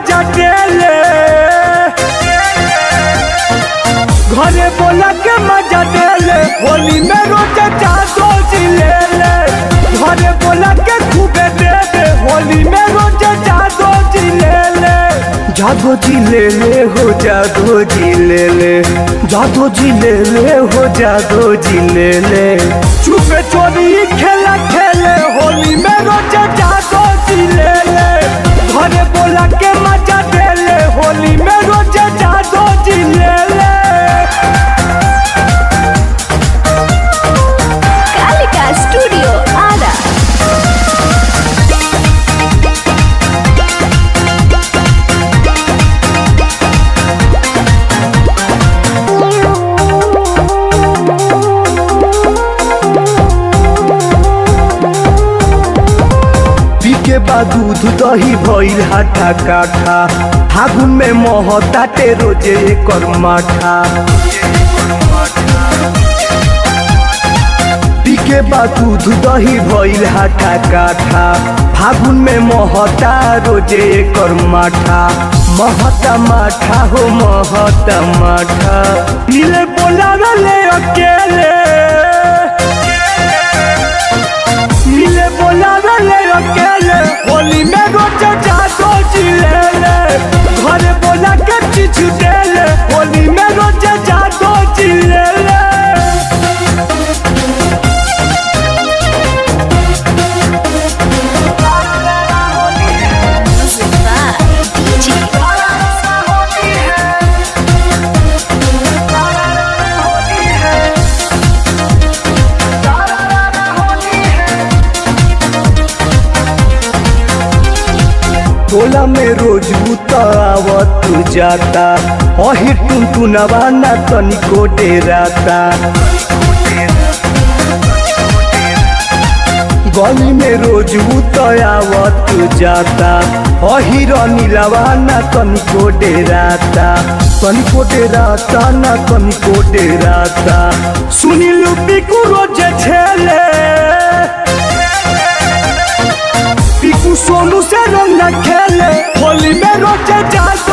मजा देले घरे बोला के मजा देले होली में रोज जादो जिलेले घरे बोला के खूबे दे दे होली में रोज जादो जिलेले जादो जिलेले हो जादो जिलेले जादो जिलेले हो जादो जिलेले चुपे चोरी खेला खेले होली में रोज जादो जिलेले घरे बोला के मजा देले होली में रोज जादो जिलेले कालिका स्टूडियो आरा पी के बाद दूध दही भइल हाथा काठा फागुन में महताटे रोजे एकर माठा पी के बाद दूध दही भइल हाथा काठा फागुन में महता रोजे एकर माठा महता माठा हो महता माठा पीले बोला ले अकेले मिले बोला ले अकेले होली में रोज जादो जिलेले घरे बोला के चीज देले होली में रोज जादो जिलेले Music by DJ टोला में रोज उतावत जाता अही टुन टुनवा ना तनिको डेराता गली में रोज उतावत जाता अही नीलावा ना तनिको डेराता तनिको डेराता ना तनिको डेराता सुनील पिकू रोज छेले पीकू सोनू से रंग न खेले होली में रोजे जात